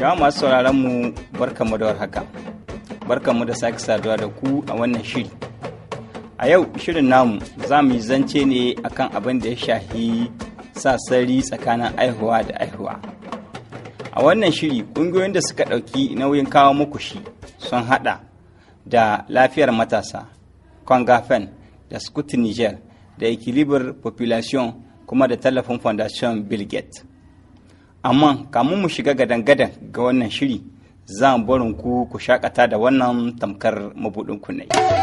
Jama'a masu sauraron mu barkanmu da warhaka. Barkanmu da sake saduwa da ku a wannan shiri. A yau shirin namu za mu yi zance ne akan abin da ya shahi sasari tsakanin aihuwa da aihuwa. A wannan shiri ƙungiyoyin da suka ɗauki nauyin kawo muku shi sun haɗa da lafiyar matasa, Kwangafen da Scout Niger da Equilibre Population kuma da tallafin Fondation Bill Gates. amma kamun mu shiga gadan-gadan ga wannan shiri za mu barin ku ku shakata da wannan tamkar mabudin kunne.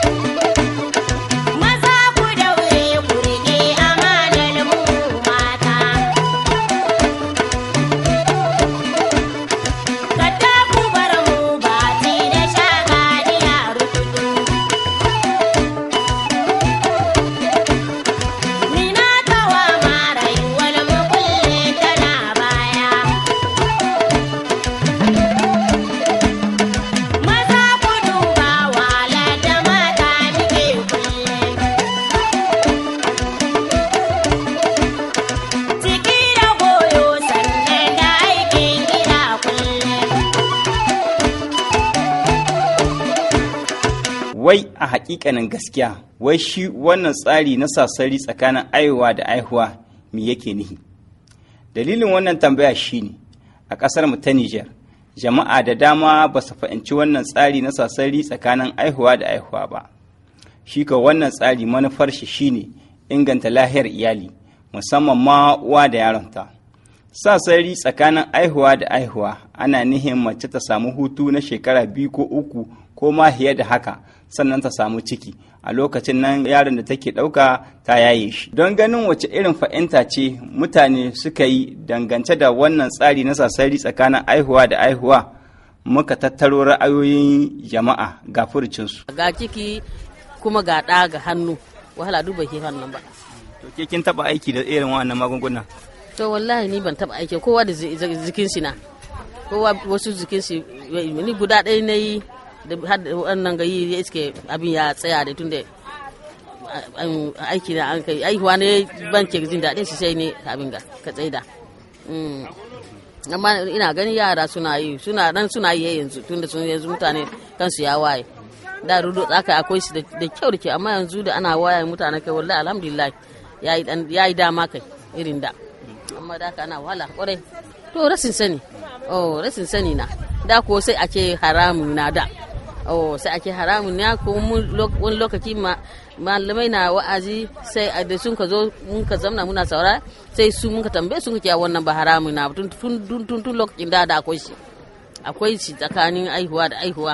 wai a hakikanin gaskiya wai shi wannan tsari na sasari tsakanin aihuwa da aihuwa me yake nihi dalilin wannan tambaya shine a ƙasar mu ta Nijar jama'a da dama ba su fahimci wannan tsari na sasari tsakanin aihuwa da aihuwa ba shi ka wannan tsari manufar shi shine inganta lahiyar iyali musamman ma uwa da yaronta sasari tsakanin aihuwa da aihuwa ana nihin mace ta samu hutu na shekara biyu ko uku ko ma fiye da haka sannan ta samu ciki a lokacin nan yaron da take ɗauka ta yaye shi don ganin wace irin fahimta ce mutane suka yi dangance da wannan tsari na sasari tsakanin aihuwa da aihuwa muka tattaro ra'ayoyin jama'a ga furcinsu ga ciki kuma ga ɗa ga hannu wahala duba ke hannun ba to ke kin taba aiki da irin wannan magunguna to wallahi ni ban taba aiki kowa da jikin shi na kowa wasu jikin shi ni guda ɗaya na yi da har da wannan gayi ya iske abin ya tsaya da tun da aiki na an kai aihuwa ne ban ke jin daɗin shi sai ne abin ga ka tsaida amma ina ganin yara suna yi suna nan suna yi yanzu tun da sun yanzu mutane kansu ya waye da rudo tsaka akwai shi da kyau da ke amma yanzu da ana waye mutane kai wallahi alhamdulillah ya yi dama kai irin da amma da ana wahala kwarai to rasin sani oh rasin sani na da ko sai ake haramun na da oh sai ake haramun ne ko wani lokaci malamai na wa'azi sai da sun ka zo mun ka zamna muna saura sai su mun ka tambaye sun ka wannan ba haramun na tun tun tun tun lokacin da da akwai shi akwai shi tsakanin aihuwa da aihuwa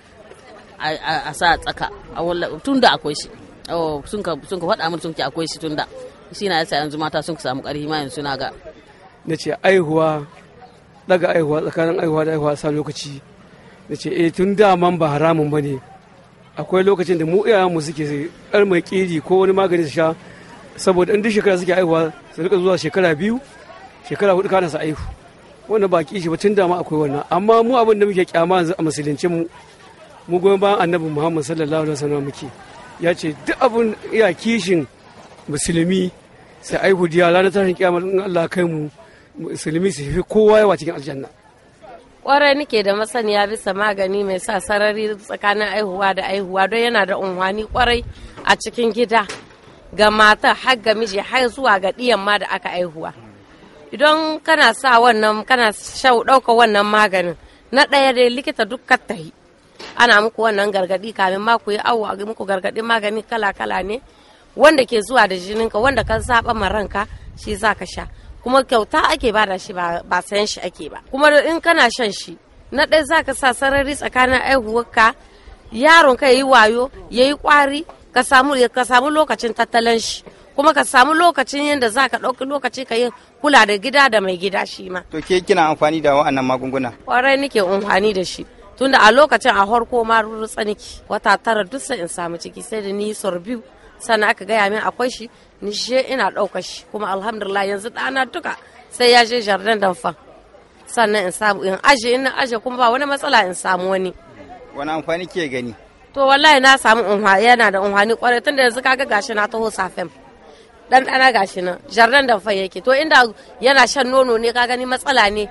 a sa tsaka tun da akwai shi oh sun ka sun ka faɗa mun sun ce akwai shi tun da shi na yasa yanzu mata sun ka samu ƙarfi ma yanzu na ga na ce aihuwa daga aihuwa tsakanin aihuwa da aihuwa sa lokaci da ce eh tun daman ba haramun ba ne akwai lokacin da mu iyayenmu suke kar mai kiri ko wani magani su sha saboda in duk shekara suke aihuwa su rika zuwa shekara biyu shekara hudu kana su aihu wannan ba kishi ba tun dama akwai wannan amma mu abin da muke kyama yanzu a musulunci mu mu goyon bayan annabi muhammad sallallahu alaihi wasallam muke ya ce duk abin iya kishin musulmi sai aihu diya ranar tashin kiyama in Allah kai mu musulmi su fi kowa yawa cikin aljanna kwarai nake da masaniya bisa magani mai sa sarari tsakanin aihuwa da aihuwa don yana da unhwani kwarai a cikin gida ga mata har ga miji har zuwa ga ɗiyan ma da aka aihuwa idan kana sa wannan kana shau ɗauka wannan maganin na ɗaya dai likita duk tahi ana muku wannan gargaɗi kamin ma ku yi awo a muku gargaɗin magani kala kala ne wanda ke zuwa da jininka wanda ka zaɓa ma ranka shi za ka sha kuma kyauta ake bada shi ba sayan shi ake ba kuma in kana shan shi na ɗaya za ka sa sarari tsakanin aihuwarka yaron ka yi wayo ya yi kwari ka samu lokacin tattalin shi kuma ka samu lokacin yadda za ka ɗauki lokaci ka yi kula da gida da mai gida shi ma. to ke kina amfani da wa'annan magunguna kwarai nake amfani da shi tunda a lokacin a harko ma rurrutsa niki wata tara duk sai in samu ciki sai da ni sor biyu sannan aka gaya min akwai shi ni she ina ɗaukar shi kuma alhamdulillah yanzu ɗana duka sai ya je jardin damfan sannan in samu in aje in aje kuma ba wani matsala in samu wani wani amfani ke gani to wallahi na samu unha yana da unhani kwarai tunda yanzu kaga gashi na taho safen dan dana gashi nan jardin damfan yake to inda yana shan nono ne ka gani matsala ne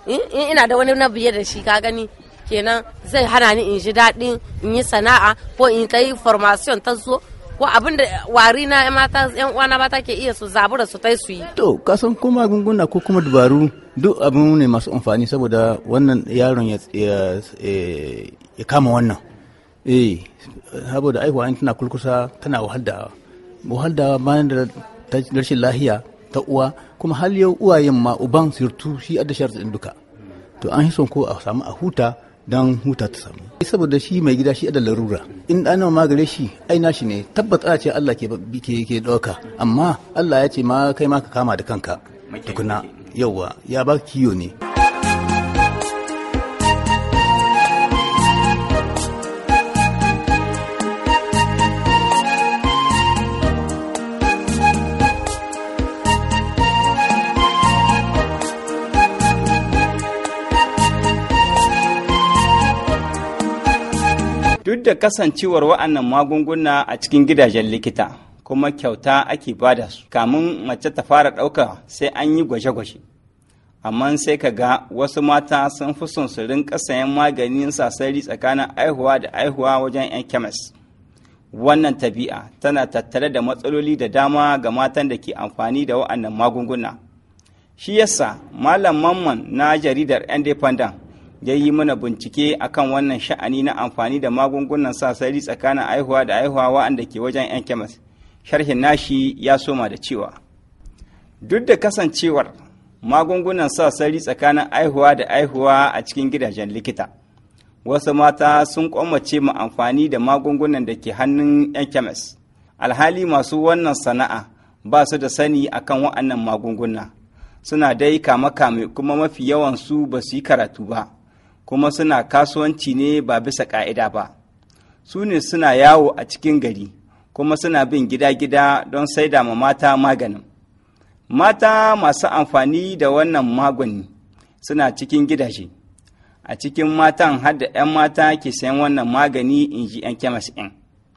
in in ina da wani na biye da shi ka gani kenan zai hana ni in ji daɗin in yi sana'a ko in ta yi formation ta zo ko abin da wari na mata yan uwana mata ke iya su zabura su tai su yi To, kasan ko magunguna ko kuma dubaru duk abin ne masu amfani saboda wannan yaron ya, ya, eh, ya kama wannan. Eh, saboda aihuwa in tana kulkusa tana wahaldawa. Wahaldawa bayan da ta rashin lahiya ta uwa kuma hal yau uwayen ma uban sirtu shi adda sharɗin duka. To an yi son ko a samu a huta don huta ta samu. Saboda shi mai gida shi adda larura. In ɗana magare shi ai nashi ne tabbata ce Allah ke ke ke ɗauka amma Allah ya ce ma kai ma ka kama da kanka tukuna yauwa ya ba kiyo ne. Duk da kasancewar wa'annan magunguna a cikin gidajen likita, kuma kyauta ake bada su, kamun mace ta fara ɗauka sai an yi gwaje-gwaje. Amma sai ka ga wasu mata sun fi son su rinka sayan maganin sasari tsakanin aihuwa da aihuwa wajen 'yan kemis. Wannan tabi'a tana tattare da matsaloli da dama ga matan da ke amfani da wa'annan magunguna. Shi yasa Malam Mamman na jaridar Independent ya yi mana bincike akan wannan sha'ani na amfani da magungunan sasari tsakanin aihuwa da aihuwa wa'anda ke wajen 'yan kemis sharhin nashi ya soma da cewa duk da kasancewar magungunan sasari tsakanin aihuwa da aihuwa a cikin gidajen likita wasu mata sun kwamace mu amfani da magungunan da ke hannun 'yan kemis alhali masu wannan sana'a ba su da sani akan wa'annan magunguna suna dai kame-kame kuma mafi yawansu ba su yi karatu ba kuma suna kasuwanci ne ba bisa ƙa'ida ba su ne suna yawo a cikin gari kuma suna bin gida-gida don saida ma mata maganin mata masu amfani da wannan magani suna cikin gidaje a cikin matan har da 'yan mata ke sayan wannan magani in ji 'yan kemis ɗin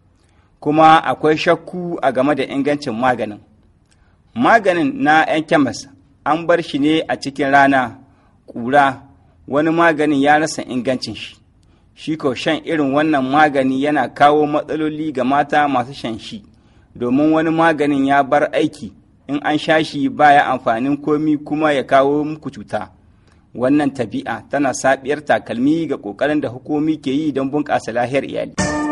kuma akwai shakku a game da ingancin maganin maganin na 'yan kemis an bar shi ne a cikin rana ƙura wani maganin ya rasa ingancin shi shi ko shan irin wannan magani yana kawo matsaloli ga mata masu shan shi domin wani maganin ya bar aiki in an sha shi baya amfanin komi kuma ya kawo muku cuta wannan tabi'a tana sabiyar takalmi ga ƙoƙarin da hukumi ke yi don bunƙasa lahiyar iyali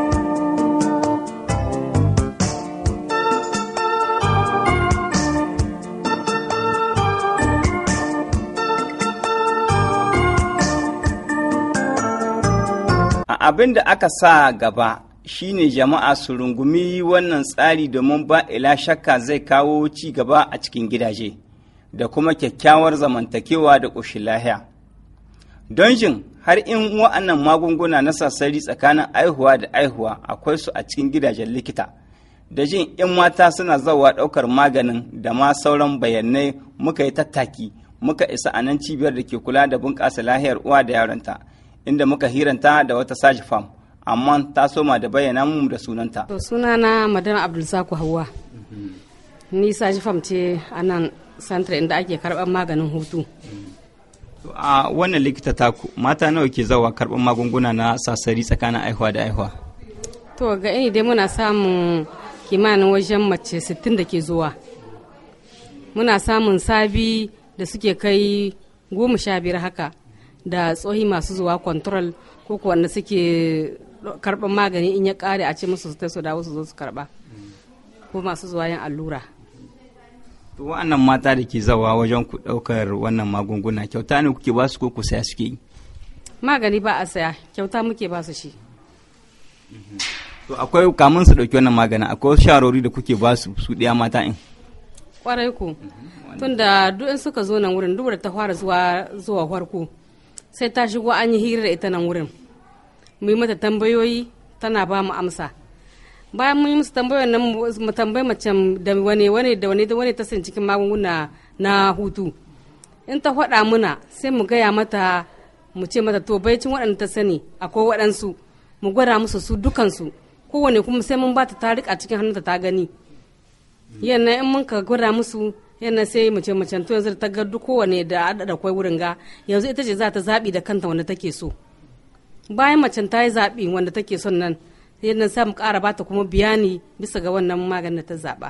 abin da aka sa gaba shine jama'a su rungumi wannan tsari domin ba ila shakka zai kawo ci gaba a cikin gidaje da kuma kyakkyawar zamantakewa da ƙoshin lahiya don jin har in wa'annan magunguna na sassari tsakanin aihuwa da aihuwa akwai su a cikin gidajen likita da jin in mata suna zawa ɗaukar maganin da ma sauran bayanai muka yi tattaki muka isa a nan cibiyar da ke kula da bunƙasa lahiyar uwa da yaronta inda muka hiranta da wata saji fam amma ta soma da bayyana mu da sunanta. To sunana madana Abdulsaku Hauwa. Ni saji fam ce a nan santra inda ake karɓar maganin hutu. A wannan likita taku mata nawa ke zawa karɓar magunguna na sasari tsakanin aihuwa da aihuwa? To ga ini dai muna samun kimanin wajen mace 60 da ke zuwa. Muna samun sabi da suke kai goma sha biyar haka. da tsohi masu zuwa control ko wanda suke karɓar magani in ya ƙare a ce musu su su dawo su zo su karɓa ko masu zuwa yin allura to wa'annan mata da ke zawa wajen ku ɗaukar wannan magunguna kyauta ne kuke ba su ko ku saya suke yi magani ba a saya kyauta muke ba su shi to akwai kamun su ɗauki wannan maganin akwai sharori da kuke ba su su ɗaya mata in kwarai ku tunda duk in suka zo nan wurin duk da ta fara zuwa zuwa farko sai ta shigo an yi hira da ita nan wurin mu yi mata tambayoyi tana ba mu amsa bayan mun yi musu tambayoyin nan mu tambayi mace da wane wane da wane da wane ta san cikin magunguna na hutu in ta faɗa muna sai mu gaya mata mu ce mata to baicin waɗanda ta sani akwai waɗansu mu gwada musu su dukansu kowane kuma sai mun ba ta ta rika cikin hannunta ta gani yannan in mun ka gwada musu yana sai mace macen to yanzu ta ga duk kowane da da kwai wurin ga yanzu ita ce za ta zaɓi da kanta wanda take so bayan macen ta yi zaɓi wanda take son nan yana sa mu ƙara bata kuma biyani bisa ga wannan maganin da ta zaɓa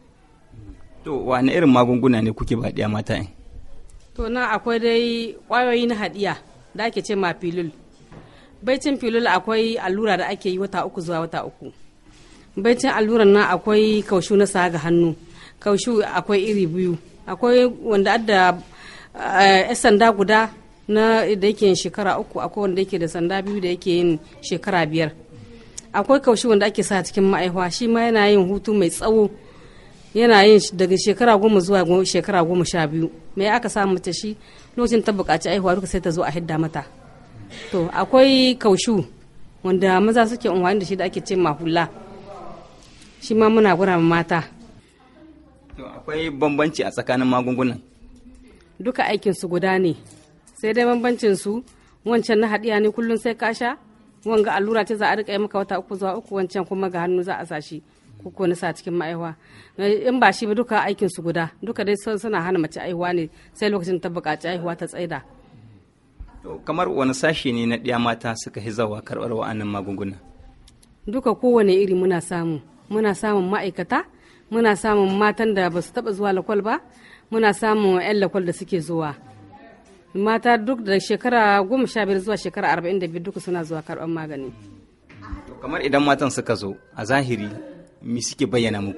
to wani irin magunguna ne kuke ba ɗiya mata in to na akwai dai ƙwayoyi na haɗiya da ake ce ma filul baicin filul akwai allura da ake yi wata uku zuwa wata uku baicin alluran nan akwai kaushu na sa ga hannu kaushu akwai iri biyu akwai wanda adda eh, sanda guda na da yake yin shekara uku akwai wanda yake da sanda biyu da yake yin shekara biyar akwai kaushi wanda ake sa cikin ma'aihwa shi ma yana yin hutu mai tsawo yana yin shi daga shekara goma zuwa go- shekara goma sha biyu me aka samu mace shi lokacin ta buƙaci aihuwa duka sai ta zo a hidda mata to akwai kaushu wanda maza suke unwani da shi da ake ce mahula shi ma muna gura ma mata to akwai bambanci a tsakanin magungunan duka aikinsu guda ne sai dai bambancin su wancan na haɗiya ne kullum sai ka sha wanga allura ce za a rika yi maka wata uku zuwa uku wancan kuma ga hannu za a sa shi ko ko na sa cikin ma'aiwa in ba shi ba duka aikin su guda duka dai sun- suna hana mace aihuwa ne sai lokacin ta buƙaci aihuwa ta tsaida to kamar wani sashe ne na ɗiya mata suka hizawa karɓar wa'annan magunguna duka kowane iri muna samu muna samun ma'aikata muna samun matan da ba su taɓa zuwa lakwal ba muna samun 'yan lakwal da suke zuwa mata duk da shekara goma sha biyar zuwa shekara arba'in da biyu duka suna zuwa karɓar magani to kamar idan matan suka zo a zahiri me suke bayyana muku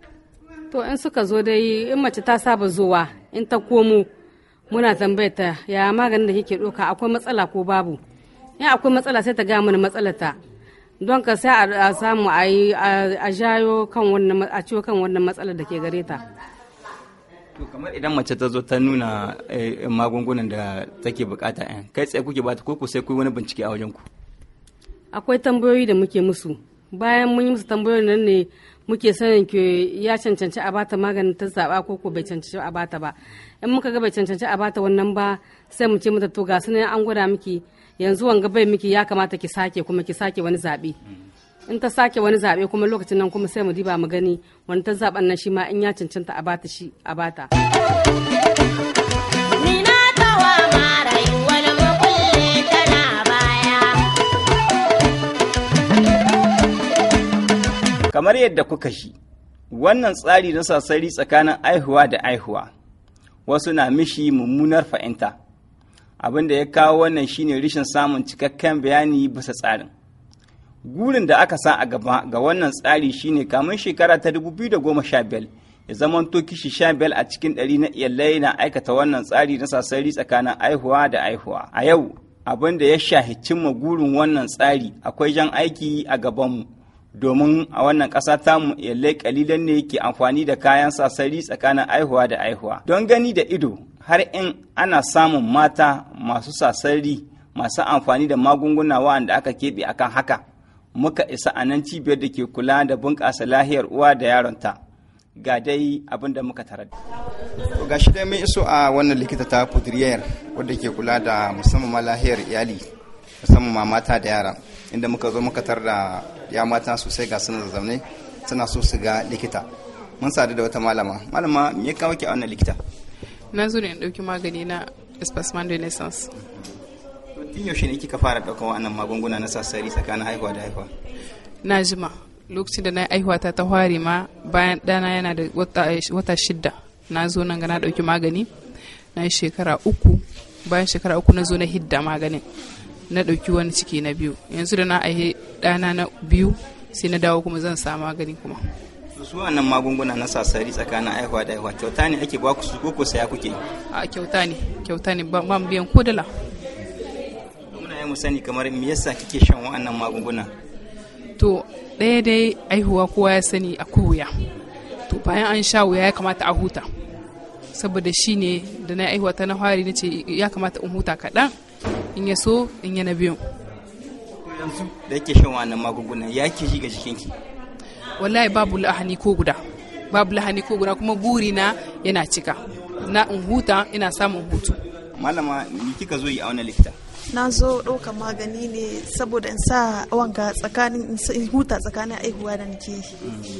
to in suka zo dai in mace ta saba zuwa in ta komo muna tambayar ta ya maganin da kike ɗauka akwai matsala ko babu in akwai matsala sai ta gaya mana matsalar ta don ka sai a- a samu a yi a a jayo kan wannan ma- a ciwo kan wannan matsalar da ke gare ta to kamar idan mace ta zo ta nuna eh, magungunan da take bukata yan kai tsaye kuke bata ko ku sai ku wani bincike a wajen ku akwai tambayoyi da muke musu bayan mun yi musu tambayoyin nan ne muke sanin ke ya cancanci a bata maganin ta zaba ko ko bai cancanci a bata ba in muka ga bai cancanci a bata wannan ba sai mu ce mata to ga sunan an gwada miki yanzu wanga bai miki ya kamata ki sake kuma ki sake wani zabe in ta sake wani zabe kuma lokacin nan kuma sai mu diba mu gani wani ta zaben nan shi ma in ya cancanta a bata shi a bata Nina tawa marai wani makulle tana baya. kamar yadda kuka shi wannan tsari na sassari tsakanin aihuwa da aihuwa wasu na mishi mummunar fahimta abin da ya kawo wannan shine rashin samun cikakken bayani bisa tsarin gurin da aka sa a gaba ga wannan tsari shine kamun shekara ta 2015 ya zama to kishi 15 a cikin ɗari na iyalai na aikata wannan tsari na sassari tsakanin aihuwa da aihuwa a yau abin da ya shahi cimma gurin wannan tsari akwai jan aiki a gabanmu domin a wannan ƙasa tamu iyalai kalilan ne ke amfani da kayan sasari tsakanin aihuwa da aihuwa don gani da ido har in ana samun mata masu sasari masu amfani da magunguna waɗanda aka keɓe akan haka muka isa a nan cibiyar da ke kula da bunƙasa lahiyar uwa da yaronta ga dai abin da muka tarar ga shi dai mun iso a wannan likita ta pudriyar wadda ke kula da musamman ma lahiyar iyali musamman ma mata da yara inda muka zo muka tar da ya mata sosai ga suna zazzaune suna so su ga likita mun sadu da wata malama malama me ya kawo ki a wannan likita na zo ne in ɗauki magani na espacement de naissance tun yaushe ne kika fara ɗaukar wannan magunguna na sassari tsakanin haihuwa da haihuwa na jima lokacin da na yi aihuwa ta ta hware ma bayan ɗana yana da wata, wata shidda na zo nan ga na ɗauki magani na yi shekara uku bayan shekara uku na zo na hidda maganin na ɗauki wani ciki na biyu yanzu da na aihe ɗana na biyu sai na dawo kuma zan sa magani kuma su wannan magunguna na sassari tsakanin haihuwa da haihuwa kyauta ne ake baku su ko ko saya kuke a kyauta ne kyauta ne ba ba mu biyan ko dala muna yi mu sani kamar me yasa kike shan wa'annan magunguna to ɗaya dai aihuwa kowa ya sani akwai wuya to bayan an sha wuya ya kamata a huta saboda shi ne da na aihuwa ta na fari na ce ya kamata in huta kaɗan in ya so in yana biyun to yanzu da yake shan wa'annan magunguna ya ke ji ga jikinki wallahi babu lahani ko guda babu lahani ko guda kuma burina yana cika na in huta ina samun hutu malama me kika zo yi a wannan likita na zo ɗaukar magani ne saboda in sa wanga tsakanin in sa- in huta tsakanin aihuwa da nake yi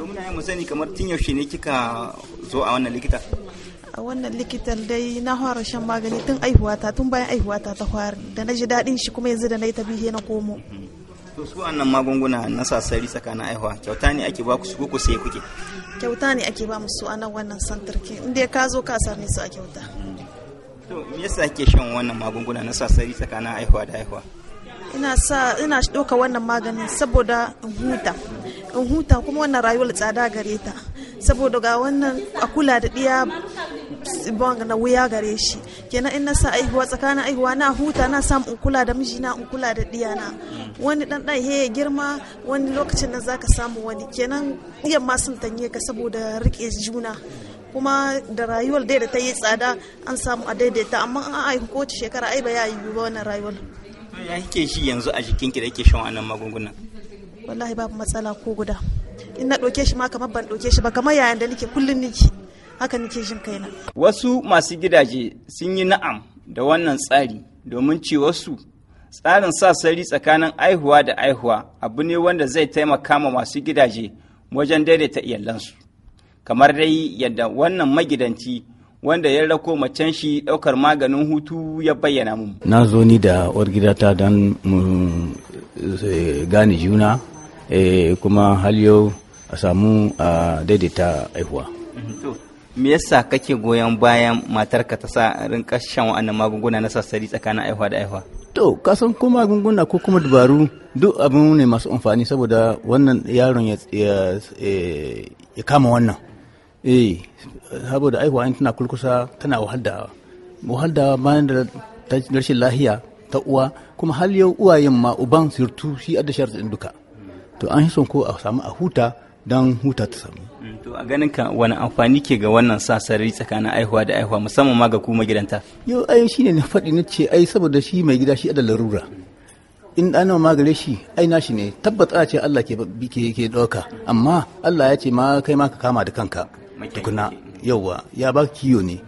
to muna yin mu sani kamar tun yaushe ne kika zo a wannan likita a wannan likitan dai na fara shan magani tun aihuwata tun bayan aihuwata ta fara da na ji daɗin shi kuma yanzu da na yi ta bihe na komo to su wannan magunguna na sasari tsakanin aihuwa kyauta ne ake ba ku su ko ku sai kuke kyauta ne ake ba musu a nan wannan santarki inda ka zo ka same su a kyauta to me yasa ake shan wannan magunguna na sasari tsakanin aihuwa da aihuwa ina sa ina ɗauka wannan maganin saboda in huta in huta kuma wannan rayuwar tsada gare ta saboda ga wannan a kula da ɗiya bang na wuya gare shi kenan in na sa aihuwa tsakanin aihuwa na huta na samu in kula da mijina in kula da ɗiyana wani ɗan ɗan ya girma wani lokacin da zaka samu wani kenan ɗiyan ma sun tanye ka saboda riƙe juna kuma da rayuwar dai da ta yi tsada an samu a daidaita amma an aihu kowace shekara ai ba ya yi ba wannan rayuwar ya kike shi yanzu a jikinki da yake shan wannan magungunan wallahi babu matsala ko guda in na ɗauke shi ma kamar ban ɗauke shi ba kamar yayan da nake kullum nake haka nake jin kaina wasu masu gidaje sun yi na'am da wannan tsari domin ce wasu tsarin sa sari tsakanin aihuwa da aihuwa abu ne wanda zai taimaka ma masu gidaje wajen daidaita iyalansu kamar dai yadda wannan magidanci wanda ya rako macen shi ɗaukar maganin hutu ya bayyana mu. na zo ni da uwar gidata don mu gane juna kuma hal yau a samu a daidaita aihuwa me yasa kake goyon bayan matarka ta sa rinka shan wa'annan magunguna na sassari tsakanin aihuwa da aihuwa to kasan ko magunguna ko kuma dabaru duk abin ne masu amfani saboda wannan yaron ya kama wannan eh saboda aihuwa in tana kulkusa tana wahalda wahalda bayan da rashin lahiya ta uwa kuma har yau uwayen ma uban sirtu shi a da sharɗin duka to an son ko a samu a huta don huta ta samu to a ganin ka wani amfani ke ga wannan sa sarari tsakanin aihuwa da aihuwa musamman ma ga ku magidanta yau ai shi ne na faɗi na ce ai saboda shi mai gida shi da larura in ɗana magare shi ai nashi ne tabbata ce Allah ke ke ɗauka amma Allah ya ce ma kai ma ka kama da kanka tukuna yauwa ya ba kiyo ne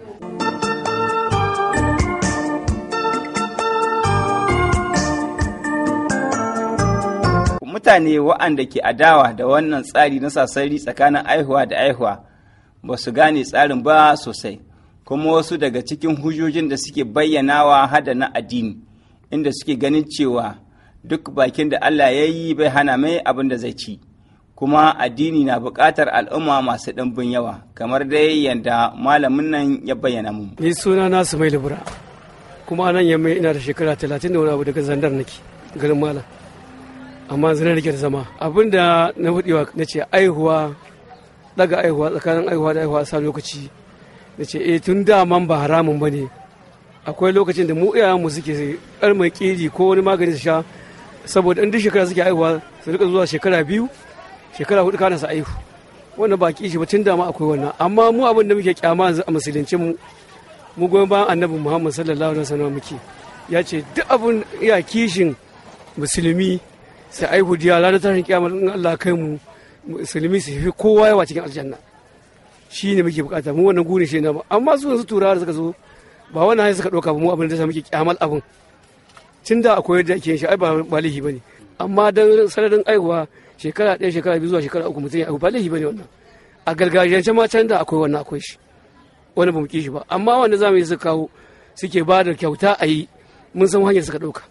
mutane waɗanda ke adawa da wannan tsari na sasari tsakanin aihuwa da aihuwa ba su gane tsarin ba sosai kuma wasu daga cikin hujjojin da suke bayyanawa hada na addini inda suke ganin cewa duk bakin da Allah ya yi bai hana mai abin da zai ci kuma addini na buƙatar al'umma masu ɗimbin yawa kamar dai yadda malamin nan ya bayyana mu. ni suna na su mai libura kuma nan yamma ina da shekara talatin da wani abu daga zandar nake garin malam amma zina nake da zama abin da na hudewa na ce aihuwa daga aihuwa tsakanin aihuwa da aihuwa sa lokaci na ce eh tun daman ba haramun ba ne akwai lokacin da mu iyayenmu suke mai kiri ko wani magani su sha saboda in duk shekara suke aihuwa su rika zuwa shekara biyu shekara hudu kana su aihu wannan ba kishi ba tun dama akwai wannan amma mu abin da muke kyama a musulunci mu mu goyon bayan annabi muhammad sallallahu alaihi wasallam muke ya ce duk abin iya kishin musulmi sai aihu diya ranar tashin kiyama in Allah kai mu musulmi su fi kowa yawa cikin aljanna shi ne muke bukata mu wannan gune shi na ba amma su yanzu turawa da suka zo ba wannan hanyar suka ɗauka ba mu abin da sa muke kyamal abin tun da akwai yadda ake shi ai ba ba laifi bane amma dan sanadin aihuwa shekara ɗaya shekara biyu zuwa shekara uku mutum ya aihu ba laifi bane wannan a gargajiyance ma can da akwai wannan akwai shi wani ba mu ki shi ba amma wanda zamu yi suka kawo suke ba da kyauta a yi mun san hanyar suka ɗauka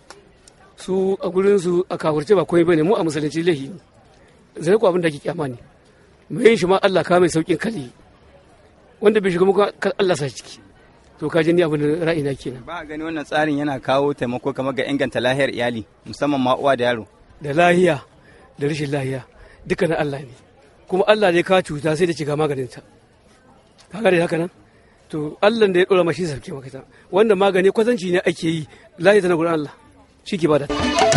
su a gurin su a kafurce ba komai bane mu a musulunci lahi ne zai ku abin da ake kyama ne mai yin shi ma Allah ka mai saukin kali wanda bai shiga muka Allah sa ciki to ka ni abin da ra'ina kenan ba gani wannan tsarin yana kawo taimako kamar ga inganta lahiyar iyali musamman ma uwa da yaro da lahiya da rashin lahiya duka na Allah ne kuma Allah ne ka cuta sai da shiga maganin ta ka gane haka nan to Allah da ya dora mashi sarki maka ta wanda magani kwatanci ne ake yi lahiya ta na gurin Allah shi ke bada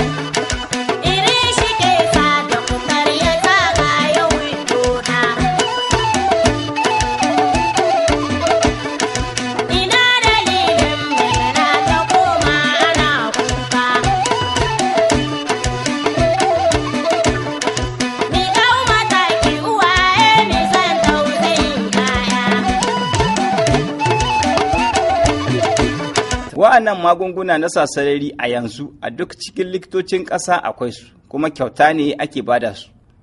wa'annan magunguna na sasarari a yanzu a duk cikin likitocin ƙasa akwai su kuma kyauta ne ake bada su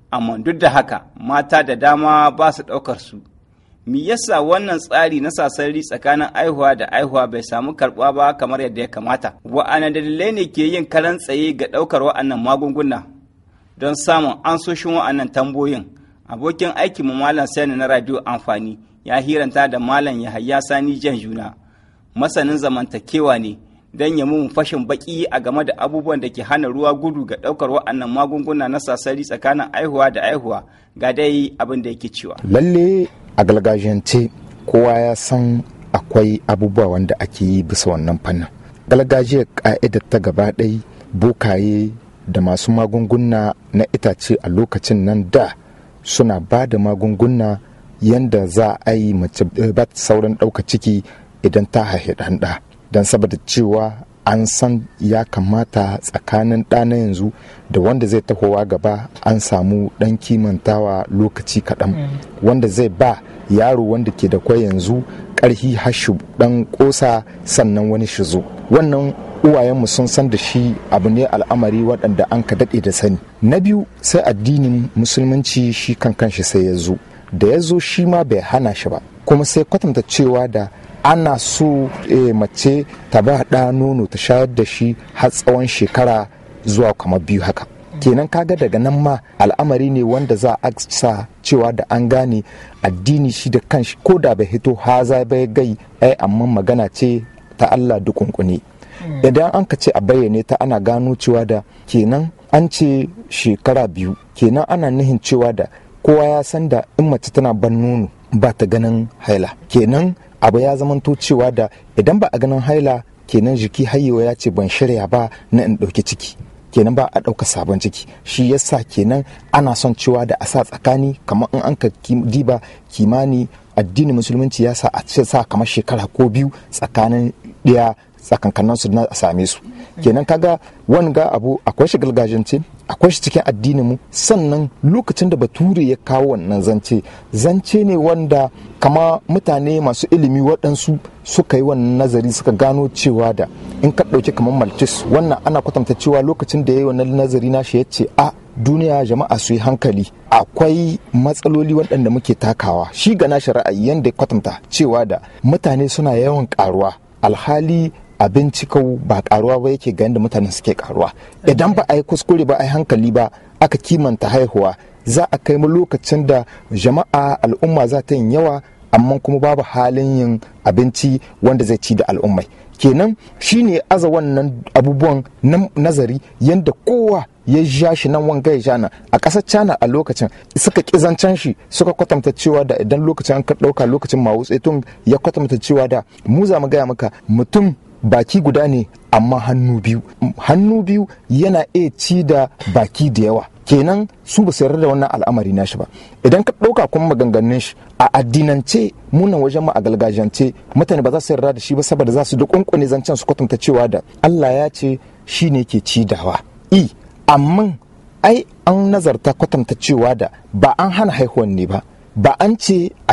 amma duk da haka mata da dama ba su ɗaukar su me yasa wannan tsari na sasari tsakanin aihuwa da aihuwa bai samu karɓuwa ba kamar yadda ya kamata wa'ana dalilai ne ke yin karan tsaye ga ɗaukar wa'annan magunguna don samun ansoshin wa'annan tambayoyin abokin aikin mu malam sani na radio amfani ya hiranta da malam yahaya sani jan juna masanin zamantakewa ne don ya mun fashin baki a game da abubuwan da ke hana ruwa gudu ga ɗaukar wa'annan magunguna na sasari tsakanin aihuwa da aihuwa ga dai abin da yake cewa lalle a gargajiyance kowa ya san akwai abubuwa wanda ake yi bisa wannan fannin gargajiyar ka'idar ta gaba ɗai bokaye da masu magunguna na itace a lokacin nan da suna ba da magunguna yanda za a yi mace ba sauran ɗauka ciki idan ta haihi ɗanɗa don saboda cewa an san ya kamata tsakanin ɗana yanzu da wanda zai tahowa gaba an samu ɗan kimantawa lokaci kaɗan wanda zai ba yaro wanda ke da kwai yanzu ƙarhi hashu ɗan ƙosa sannan wani shi zo wannan uwayenmu sun san da shi abu ne al'amari waɗanda an ka daɗe da sani na biyu sai addinin musulunci shi kan kanshi sai ya zo da ya zo shi ma bai hana shi ba kuma sai kwatanta cewa da ana so e, mace ta ba ɗa nono ta shayar da shi har tsawon shekara zuwa kamar biyu haka kenan kaga daga nan ma al'amari ne wanda za a sa cewa da an gane addini shi da kanshi ko da bai hito haza bai gai ai amma magana ce ta Allah dukunkune idan an ka ce a bayyane ta ana gano cewa da kenan an ce shekara biyu kenan ana nihin cewa da kowa ya san da in mace tana ban nono ba ta ganin haila kenan abu ya zamanto cewa da idan ba a ganin haila kenan jiki hayewa ya ce ban shirya ba na in ɗauki ciki kenan ba a ɗauka sabon ciki shi yasa kenan ana son cewa da a sa tsakani kamar in an ka diba kimani addinin musulunci ya sa a ce sa kamar shekara ko biyu tsakanin ɗaya tsakankanin su na a same su kenan kaga wanga abu akwai shi gargajiyance akwai shi cikin addinin mu sannan lokacin da bature ya kawo wannan zance zance ne wanda kama mutane masu ilimi waɗansu suka yi wannan nazari suka gano cewa da in ka ɗauki kamar maltis wannan ana kwatanta cewa lokacin da ya yi wannan nazari na shi ya ce a duniya jama'a su yi hankali akwai matsaloli waɗanda muke takawa shi ga nashi ra'ayi yadda ya kwatanta cewa da mutane suna yawan karuwa alhali abinci kau ba karuwa ba yake ga yadda mutane suke karuwa idan ba a yi kuskure ba a yi hankali ba aka kimanta haihuwa za a kai mu lokacin da jama'a al'umma za ta yin yawa amma kuma babu halin yin abinci wanda zai ci da al'ummai kenan shine aza wannan abubuwan nazari yadda kowa ya ja shi nan wanga ya nan a ƙasar china a lokacin suka ƙizancen shi suka kwatanta cewa da idan lokacin an ɗauka lokacin mawu tun ya kwatanta cewa da mu za mu gaya maka mutum baki guda ne amma hannu biyu hannu biyu yana iya ci da baki da yawa kenan su ba su yarda da wannan al'amari nashi ba idan ka ɗauka kuma maganganun shi a addinance munan wajen ma a galgajiyance mutane ba za su yarda da shi ba saboda za su da kunkune zancen su kwatanta cewa da Allah ya ce shi ne ke ci dawa i amma ai an nazarta kwatanta cewa da ba an hana haihuwan ne ba ba an ce a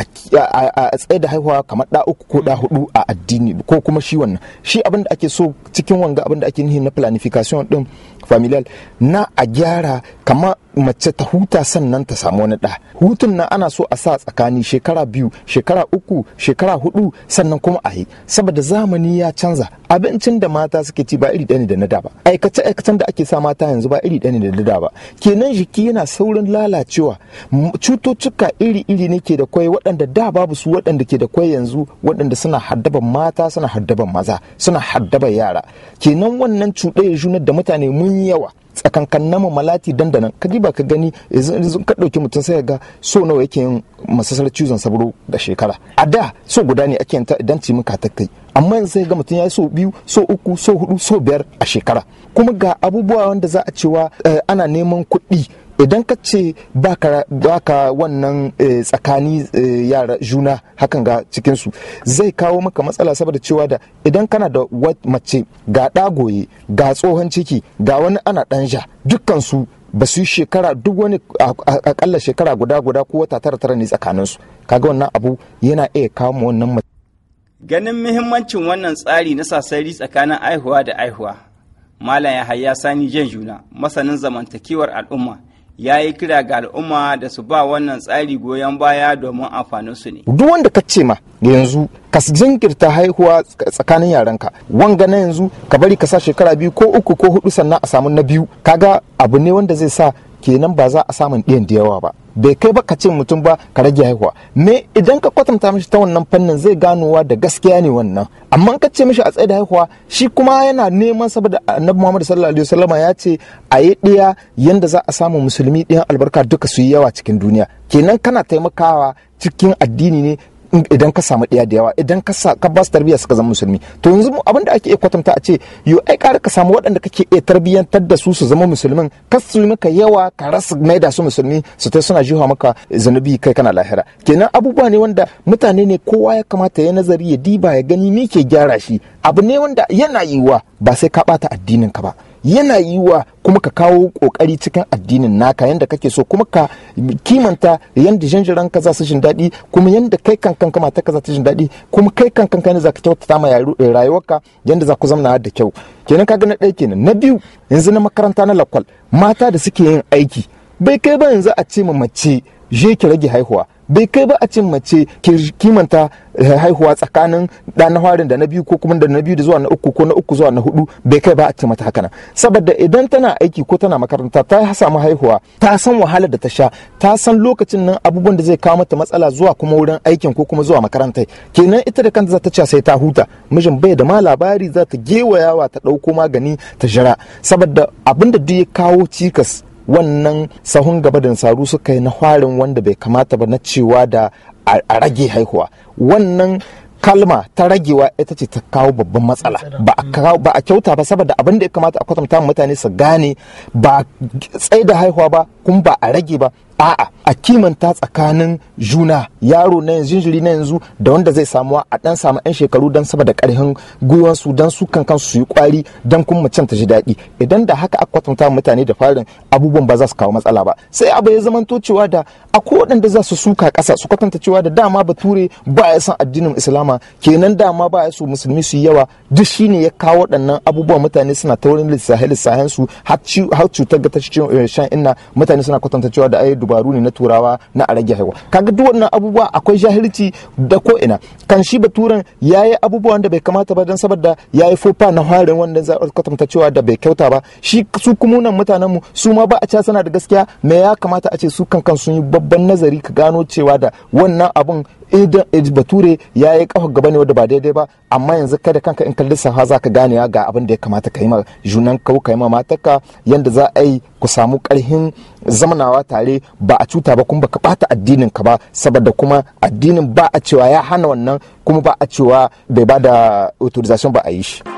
tsaye da haihuwa kamar da uku ko da hudu a addini ko kuma shi wannan shi abin da ake so cikin wanga abin da ake nihi na planification din familial na a gyara kama mace ta huta sannan ta samu wani ɗa hutun nan ana so a sa tsakani shekara biyu shekara uku shekara hudu sannan kuma a yi saboda zamani ya canza abincin da mata suke ci ba iri ɗaya ne da na da ba aikace aikacen da ake sa mata yanzu ba iri ɗaya ne da na da ba kenan jiki yana saurin lalacewa cututtuka iri iri ne ke da kwai waɗanda da babu su waɗanda ke da kwai yanzu waɗanda suna haddaban mata suna haddaban maza suna haddaban yara kenan wannan cuɗaya junar da mutane mun yawa tsakankan nama malati dandanan ka ba ka gani yanzu ka ɗauki mutum sai ga so nawa yake yin masasar cizon sabro da shekara a da so guda ne ake yanta idan ci muka ta kai amma yanzu sai ga mutum ya yi so biyu so uku so hudu so biyar a shekara kuma ga abubuwa wanda za a cewa ana neman kuɗi idan ka ce baka wannan tsakani yara juna hakan ga cikinsu zai kawo maka matsala saboda cewa da idan kana da mace ga ɗagoye ga tsohon ciki ga wani ana ɗan ja dukkansu ba su yi shekara duk wani akalla shekara guda guda ko wata tara tara ne tsakaninsu kaga wannan abu yana iya kawo mu wannan mace ganin muhimmancin wannan tsari na sasari tsakanin aihuwa da aihuwa malam yahaya sani jan juna masanin zamantakewar al'umma ya yi kira ga al'umma da su ba wannan tsari goyon baya domin amfaninsu ne. duk wanda ka ce ma yanzu ka jinkirta haihuwa tsakanin yaranka wanga na yanzu ka bari ka sa shekara biyu ko uku ko hudu sannan a samu na biyu kaga abu ne wanda zai sa kenan ba za a samun ɗiyan da yawa ba bai kai ba ka ce mutum ba ka rage haihuwa me idan ka kwatanta mishi ta wannan fannin zai ganowa da gaskiya ne wannan amma ka ce mishi a tsaye da haihuwa shi kuma yana neman saboda annabi muhammad sallallahu alaihi wasallama ya ce a yi ɗiya yanda za a samu musulmi ɗiyan albarka duka su yi yawa cikin duniya kenan kana taimakawa cikin addini ne idan ka samu ɗaya da yawa idan ka sa ka ba su tarbiyya suka zama musulmi to yanzu abin da ake iya kwatanta a ce yo ai ƙara ka samu waɗanda kake iya tarbiyyantar da su su zama musulmin ka su maka yawa ka rasa mai da su musulmi su ta suna jiwa maka zanubi kai kana lahira kenan abubuwa ne wanda mutane ne kowa ya kamata ya nazari ya diba ya gani me ke gyara shi abu ne wanda yana yiwuwa ba sai ka ɓata addinin ka ba yana yiwuwa kuma ka kawo kokari cikin addinin naka yanda kake so kuma ka kimanta yanda janjiran ka za su jin daɗi kuma yanda kai kankan ka mata ka za ta jin daɗi kuma kai kankan ka ne za ka kyautata ma rayuwarka yanda za ku zamna da kyau kenan ka ga na ɗaya kenan na biyu yanzu na makaranta na lakwal mata da suke yin aiki bai kai ba yanzu a ce ma mace je ki rage haihuwa bai kai ba a cin mace kimanta haihuwa tsakanin da na farin da na biyu ko kuma da na biyu da zuwa na uku ko na uku zuwa na hudu bai kai ba a ce mata haka nan saboda idan tana aiki ko tana makaranta ta samu haihuwa ta san wahalar da ta sha ta san lokacin nan abubuwan da zai kawo mata matsala zuwa kuma wurin aikin ko kuma zuwa makarantai kenan ita da kanta za ta ce sai ta huta mijin bai da ma labari za ta gewayawa ta ɗauko magani ta jira saboda abin da duk ya kawo cikas wannan sahun gaba da nasaru suka yi na farin wanda bai kamata ba na cewa da a rage haihuwa wannan kalma ta ragewa ita ce ta kawo babban matsala ba a kyauta ba saboda abin da ya kamata a kwatanta mutane su gane ba tsaye da haihuwa ba kuma ba a rage ba a'a a kimanta tsakanin juna yaro na yanzu jinjiri na yanzu da wanda zai samuwa a dan samu yan shekaru don saboda karhin gwiwansu don su kan kansu su yi kwari don kuma macen ta ji daɗi idan da haka aka kwatanta mutane da farin abubuwan ba za su kawo matsala ba sai abu ya zamanto cewa da akwai waɗanda za su suka ƙasa su kwatanta cewa da dama bature ba ya san addinin islama kenan dama ba ya so musulmi su yi yawa duk shine ya kawo waɗannan abubuwan mutane suna ta wurin lissahe lissahen su har cutar ga ta shan inna mutane suna kwatanta cewa da ai dubaru ne na turawa na a rage haihuwa kaga duk wannan abubuwa akwai jahilci da ko ina kan shi baturen yayi abubuwan da bai kamata ba don saboda yayi fofa na harin wanda za a kwatanta cewa da bai kyauta ba shi su kuma nan mutanen mu su ma ba a ca sana da gaskiya me ya kamata a ce su kan sun yi babban nazari ka gano cewa da wannan abun idan bature ya yi kafa gaba ne wanda ba daidai ba amma yanzu kai da kanka in kalli saha za ka gane ga abin da ya kamata ka yi ma junan ka ka yi ma matarka yanda za a yi ku samu karhin zamanawa tare ba a cuta ba kuma baka bata addinin ka ba saboda kuma addinin ba a cewa ya hana wannan kuma ba a cewa bai ba da authorization ba a yi shi.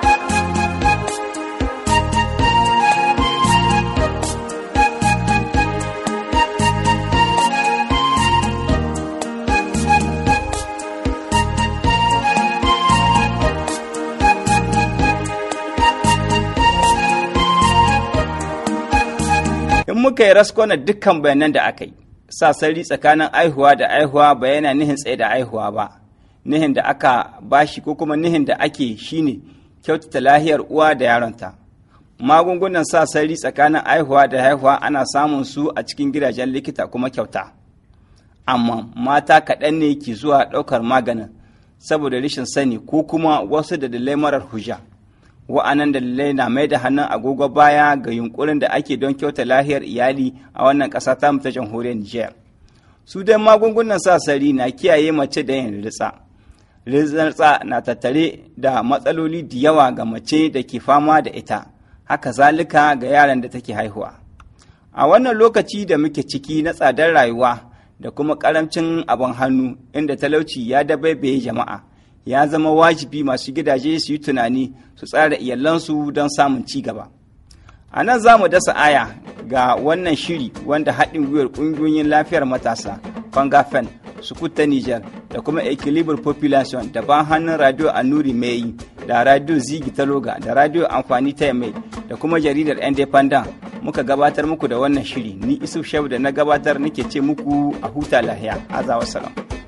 in muka yi raskona dukkan bayanan da aka yi sasari tsakanin aihuwa da aihuwa ba yana nihin tsaye da aihuwa ba nihin da aka bashi ko kuma nihin da ake shine kyautata lahiyar uwa da yaronta magungunan sasari tsakanin aihuwa da haihuwa ana samun su a cikin gidajen likita kuma kyauta amma mata kaɗan ne ke zuwa ɗaukar maganin saboda rashin sani ko kuma wasu da dalilai marar hujja wa'anan dalilai na mai da hannun agogo baya ga yunkurin da ake don kyauta lahiyar iyali a wannan ƙasa ta ta jamhuriyar Nijar. Su dai magungunan sasari na kiyaye mace da yin ritsa. Ritsa na tattare da matsaloli da yawa ga mace da ke fama da ita, haka zalika ga yaran da take haihuwa. A wannan lokaci da muke ciki na tsadar rayuwa da kuma ƙaramcin abin hannu inda talauci ya dabaibaye jama'a. ya zama wajibi masu gidaje su yi tunani su tsara iyalansu don samun ci gaba. A nan za mu dasa aya ga wannan shiri wanda haɗin gwiwar ƙungiyoyin lafiyar matasa, Fangafen, Sukuta Niger da kuma Equilibre Population da ban hannun Radio Anuri Mai da Radio Zigi Taloga da Radio Amfani ta Mai da kuma jaridar Independent muka gabatar muku da wannan shiri. Ni Isuf Shehu da na gabatar nake ce muku a huta lahiya. Azawa salam.